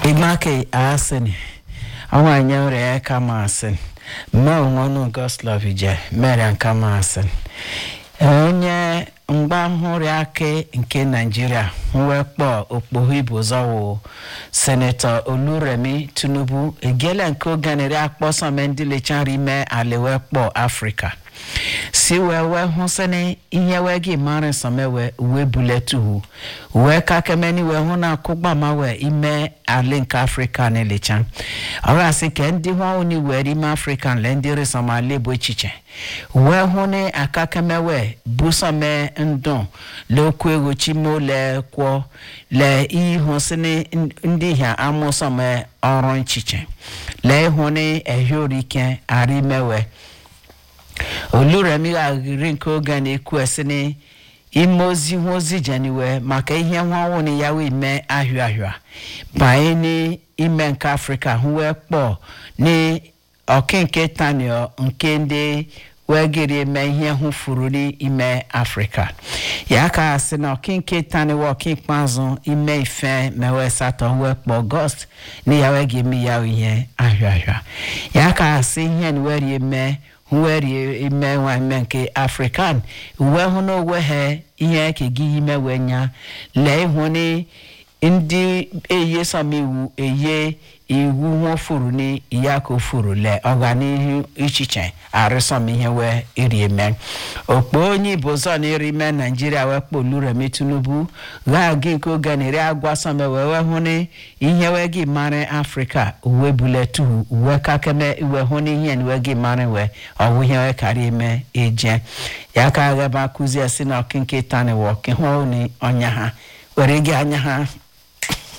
Imake Asin, awanya ore kama Asin, ma onwonu Goslov ije mere kama Asin. Onye mgba nhụrụ aka nke Naịjirịa mwekpọ okpogho ibozọwụ senetọ Oluremi Tinubu egiela nke oganere akpọsọme ndị lechara ime alewekpọ Afrịka si wee wee hụ sịnị ihe wee gị mara sọmewe uwe buletuhu wee kakemeni wee hụ na akụgbama wee ime ali nke afrịka na-elecha ọ gasị ka ndị hụ ni were ime afrịka le ndị resọmali bụ echiche wee hụ na akakemewe busome ndụ lekwu ego chimo le kwọ le ihụ sịnị ndị hia amụsọme ọrụ nchiche lee hụ na ehiorike arimewe oluremi aghiri nke oge na-ekwu esini ime ozi hụ ozi jeniwe maka ihe nwanwụ na ya wee mee ahịa ahịa banye n'ime nke afrịka hụ wee kpọọ na ọkenke tanio nke ndị wee gịrị eme ihe hụ furu n'ime afrịka ya ka sị na ọkenke taniwe ọkikpeazụ ime ife mewe satọ wee kpọọ gọst na ya wee ga-eme ya ihe ahịa ahịa ya ka sị ihe na wee eme were ime nwa ime nke african uwe hụ na owe ha ihe ka gị ime wee nya lee hụ na ndị eye sọm iwu eye iwu nwa furu na ya ka furu lee ọganihu ichiche arịsọm ihe wee iri eme okpo onye ibo zọ na iri ime naijiria wee kpọ Oluremi Tinubu gha gị nke oge na eri agwa sọm wee wee hụ na ihe wee gị mara afrịka uwe buletu uwe kakeme uwe hụ na ihe uwe gị mara wee ọwụ ihe wee karịa eme eje ya ka aghaba akụzi esi na ọkịnke tani wọ ọkịhụ na ọnya ha were gị anya ha